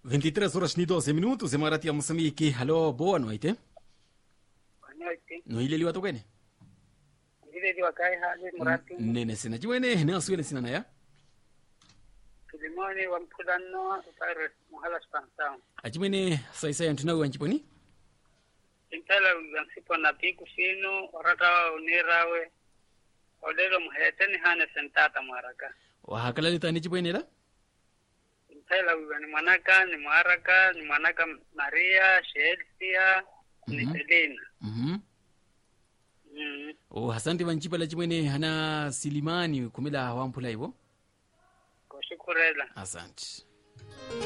23 horas ni 12 minutos emarati ya moçambique halo boa noite Boa noite. noileliwa tokwene Ndileliwa kai hali murati nene sina ciwene neasuwene sina naya Filimoni wa mpulano utare muhala spansao. acimwene saisai anthu nawe wanciponi Impela wansipo na piku fino orata unirawe. Odelo muheteni hane sentata mwaraka. wahakalalita ni cipwenera Impela wiwa ni mwanaka ni mwaraka ni mwanaka Maria, Shelsia, ni Mhm. Selina. mhm Mm. o hasante vancipala cimwene hana silimani kumela wamphula ivo Kushukurela. asante